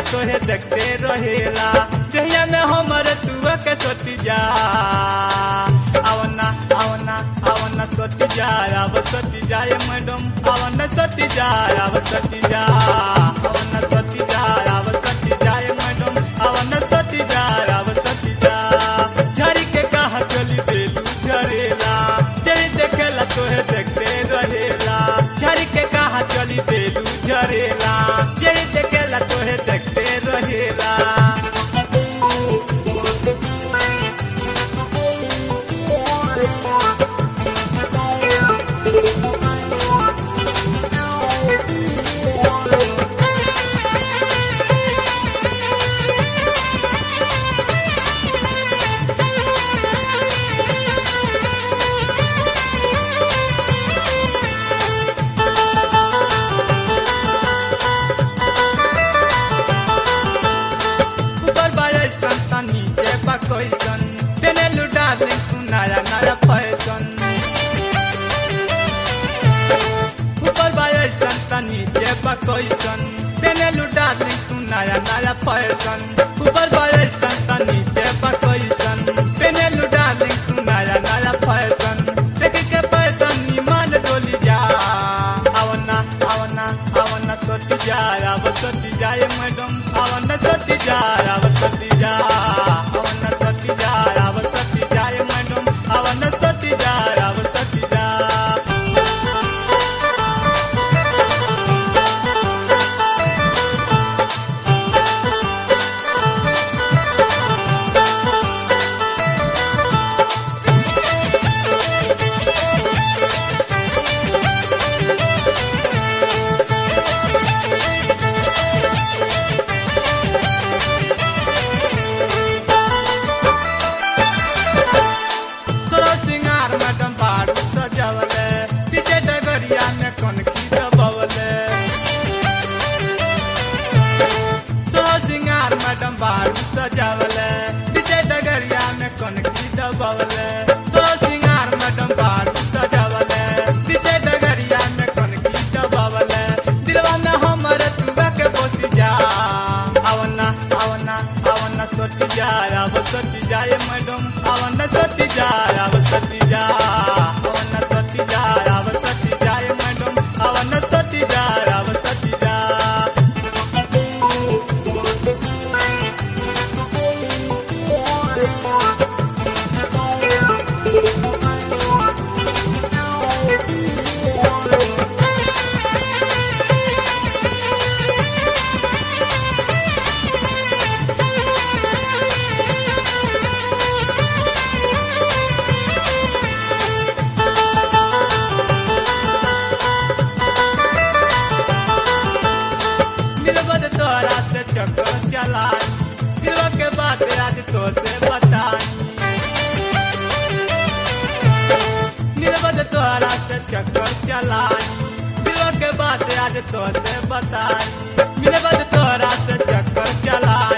तोहे देखते रहेला जहिया में हमर तुआ के सोटी जा आवना आवना आवना सोटी जा अब सोटी जाए मैडम आवना सोटी जा अब सोटी जा आवना सोटी जा अब सोटी जाए मैडम आवना सोटी जा अब सोटी जा झरी के कहा चली देलू झरेला जरी देखेला तोहे देखते रहेला झरी के कहा चली देलू झरेला जरी देखेला तोहे देखते रहेला ऊपर बाजे संता नीचे बा कैसन पेनेलू डार्लिंग तू नया नया फैशन ऊपर बाजे संता नीचे बा कैसन पेनेलू डार्लिंग तू नया नया फैशन ऊपर बाजे संता नीचे बा कैसन पेनेलू डार्लिंग तू नया नया फैशन देख के फैशन ईमान डोली जा आवना आवना आवना सोटी जा अब सोटी जाए मैडम आवना सोटी जा अब सोटी जा आवना सोटी जा अब सोटी जाए मैडम आवना सोटी जा अब सोटी जा सोरो सिंगार मैडम बारू सजावले पीछे डगरिया में कौन की दबवले सोरो सिंगार मैडम बारू सजावले पीछे डगरिया में कौन की दबवले सोरो सिंगार मैडम बारू सजावले पीछे डगरिया में कौन की दबवले दिलवा में हमर तुगा के बसी जा आवना आवना आवना सोटी जा अब सोटी जाए मैडम आवना सोटी जा अब सोटी जा आवना सोटी जा अब सोटी जाए मैडम आवना सोटी जा अब सोटी जा दिलबर तोरा से चक्कर चलाई दिलवा के बात आज तो से बताई दिलबर तोरा से चक्कर चलाई दिलवा के बात आज तो से बताई दिलबर तोरा से चक्कर चलाई